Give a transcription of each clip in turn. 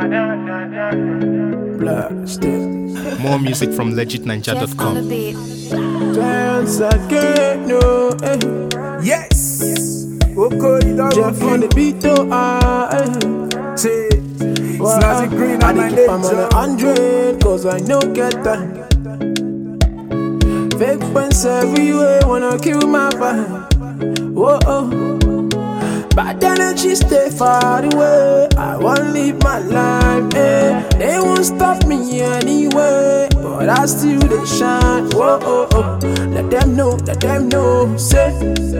Blasted. More music from Jeff on the legitninja.com. beat. Dance again, no, eh. Yes. Oko Idaho. Jeff on the beat, oh, ah, eh. Say, Well, Snazzy Green I on my dey keep am on a nature. hundred, cause I no get time. Fake friends everywhere wanna kill my vibe. Whoa, oh. Bad energy stay far away. I wanna live my life, eh. They won't stop me anyway, but I still they shine. Whoa, oh, oh. Let them know, let them know, say.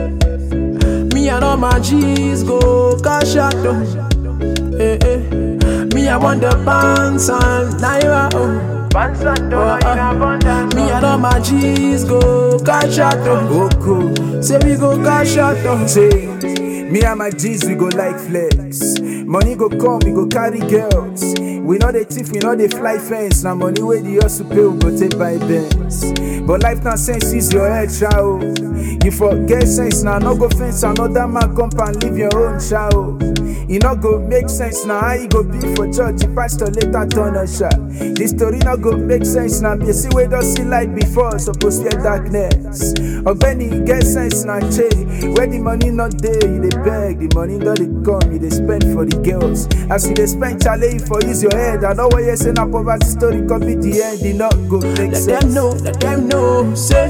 Me and all my G's go cash out, though. Eh, eh. Me, I want the pants and naira, oh. Pants and Oh, dollar in ah. abundance. Me and all my G's go cash out, oh. Oko. Say we go cash out, oh. Say, me and my G's, we go like flex. Money go come, we go carry girls. We know the thief, we know the fly fence. Now money where the hustle pay, we go take by bands. But life now sense is your head, child. You forget sense now, no go fence another man come and live your own child. E no go make sense now, how you go be for church? The pastor later turn a shot. The story no go make sense now. Be see we don't see light before, suppose fear darkness. Ogbeni get sense now, che. Where the money not there, you dey beg. The money not dey come, you dey spend for the girls. As you dey spend, challenge for use your head. I know what you say now, poverty story come be the end. E not go make Let sense. them know, let them know, say.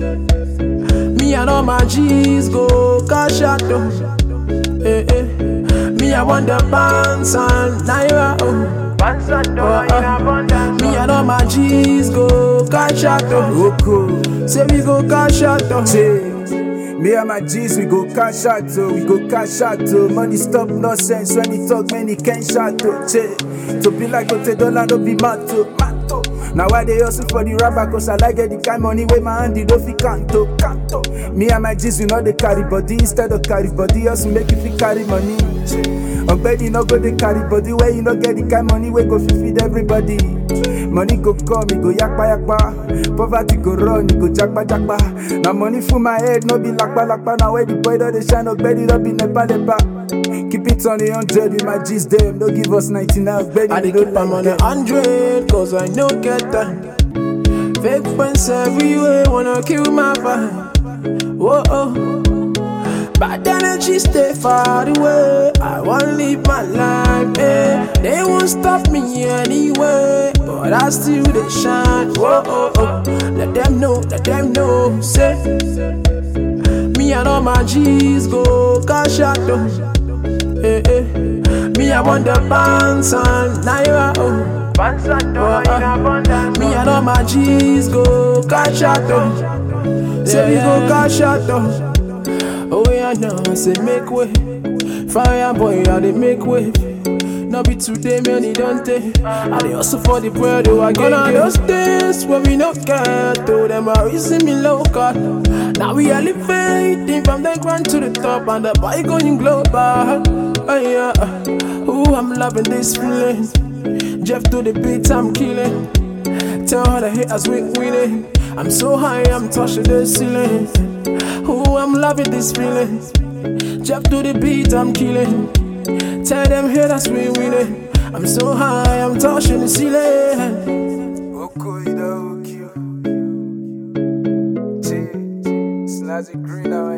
Me and all my G's go cash out, oh. Eh, eh. Me, I want the pants and naira, oh. Pants and dollar Oh, in ah. abundance. Me and all my G's go cash out, oh. Oko. Say we go cash out, oh. Say, me and my G's, we go cash out, oh, we go cash out, oh. Money stop nonsense when he talk, man, he can't shout, oh. Che, to be like Ote Dollar, no be mato, mato. Now why they hustle for the rapper, cause I like get the kind money where my hand, don't fit canto, canto. Me and my G's, we know they carry body instead of carry body, hustle make you fit carry money. Che, Ogbeni no go they carry body where you no get the kind money where go fit feed everybody. Money go come, it go yakpa yakpa. Poverty go run, it go jakpa jakpa. Now money full my head, no be lakpa lakpa. Now where the boy don't they shine, no belly, don't be nepa nepa. Keep it on the hundred with my G's them, don't give us 99. Belly, I dey don't keep am on like a hundred, cause I no get time. Fake friends everywhere wanna kill my vibe. Whoa, oh. Bad energy stay far away. I wanna live my life, eh. They won't stop me anyway, but I still they shine. Whoa, oh, oh. Let them know, let them know, say. Me and all my G's go cash out, oh. Eh, eh. Me, I want the pants and naira, oh. Pants and dollar in ah. abundance. Me and all my G's go cash out, oh. Say we go cash out, oh. Oh, yeah, now I say make way. Fire boy, I dey make way. No be today, man, it don't take. I dey hustle for the bread, oh, I get on those days where we no get to them, are raising me local. Now we elevating from the ground to the top, and the boy going global. Oh, yeah. Ooh, I'm loving this feeling. Jeff to the beat, I'm killing. Tell all the haters we winning. I'm so high, I'm touching the ceiling. Ooh, I'm loving this feeling. Jeff to the beat, I'm killing. Tell them haters we winning. I'm so high, I'm touching the ceiling. Oko, you know, Q. Che, Snazzy Green, now